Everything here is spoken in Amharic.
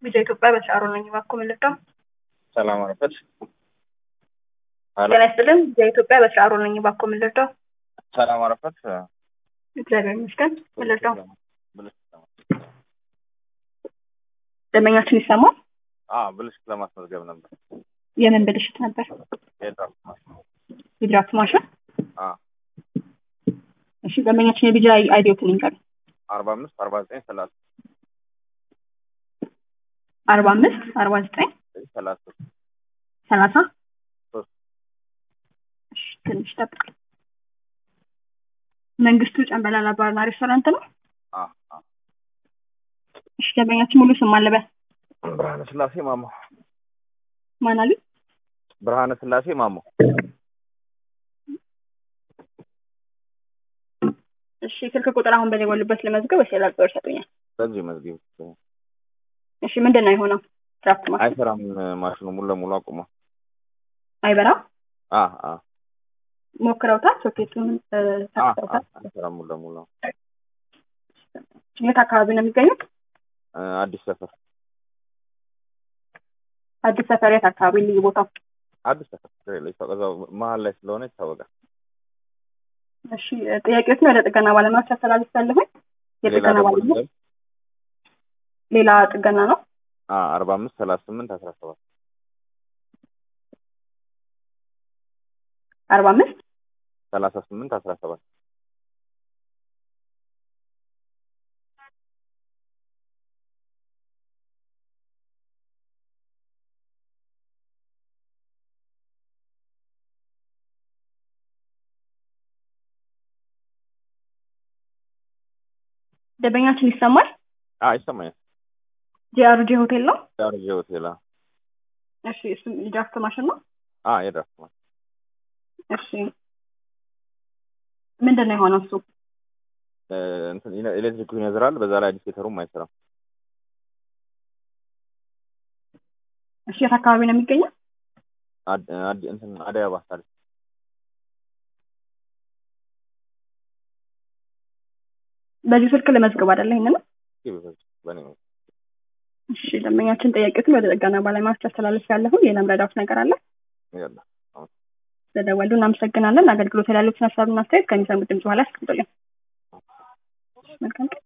Biyya Itoophiyaa Bashaaroo Bakkoo Mallattoo ሰላም አረፈች። ጤና ይስጥልን። biyya Itoophiyaa Bashaaroo Bakkoo Mallattoo ሰላም አረፈች። እግዚአብሔር ይመስገን። Mallattoo ደንበኛችን ይሰማል? ብልሽት ለማስመዝገብ ነበር። የምን ብልሽት ነበር? የድራፍት ማሽን። የድራፍት ማሽን። አ እሺ፣ ደንበኛችን የቢጃ አይዲዎትን ይንገር። አርባ አምስት አርባ ዘጠኝ ሰላሳ አርባ አምስት አርባ ዘጠኝ ሰላሳ ሰላሳ ሶስት እሺ፣ ትንሽ ጠብቅ። መንግስቱ ጨንበላላ ባርና ሬስቶራንት ነው። አ አ እሺ፣ ደንበኛችን ሙሉ ስም አለበ ብርሃነ ስላሴ ማሞ ማን አሉ? ብርሃነ ስላሴ ማሞ እሺ፣ ስልክ ቁጥር አሁን በደወሉበት ለመዝገብ ወይስ ሌላ ቁጥር ይሰጡኛል? በዚህ መዝጊብ እሺ፣ ምንድን ነው የሆነው? ድራፍት ማሽን አይሰራም። ማሽኑ ሙሉ ለሙሉ አቁሟል። አይበራም። አ አ ሞክረውታል? ሶኬቱን እ፣ አ አ ተከተውታል? አይሰራም ሙሉ ለሙሉ የት አካባቢ ነው የሚገኙት? እ፣ አዲስ ሰፈር አዲስ ሰፈር የት አካባቢ ልዩ ቦታው? አዲስ ሰፈር ችግር የለም። ይታወቃል። እዛው መሀል ላይ ስለሆነ ይታወቃል። እሺ ጥያቄዎችን ወደ ጥገና ባለሙያዎች አስተላልፋለሁኝ። ሌላ የጥገና ደግሞ ባለሙያ ልንገር? ሌላ ጥገና ነው። አ አርባ አምስት ሰላሳ ስምንት አስራ ሰባት አርባ አምስት ሰላሳ ስምንት አስራ ሰባት ደንበኛችን ይሰማል። አ ይሰማኛል። ጂአርጂ ሆቴል ነው። ዳርጄ ሆቴል አ እሺ እሱ የድራፍት ማሽን ነው። አ የድራፍት ማሽን እሺ ምንድን ነው የሆነው እሱ? እ፣ እንትን ኢነ- ኤሌክትሪኩ ይነዝራል። በዛ ላይ ኢንዲኬተሩም አይሰራም። እሺ የት አካባቢ ነው የሚገኘው? አድ አድ እንትን አደይ አበባ ታሪክ በዚህ ስልክ ለመዝገብ አይደለ ይሄንን? በኔ ነው። እሺ ደንበኛችን ጥያቄዎችን ወደ ጥገና ባለሙያዎች አስተላልፍ ያለሁን ሌላም ረዳት ነገር አለ። ያለ ስለደወሉ እናመሰግናለን። አገልግሎት ላይ ያሉትን ሀሳብና አስተያየት ከሚሰሙት ድምጽ በኋላ ያስቀምጡልኝ። መልካም ቀን።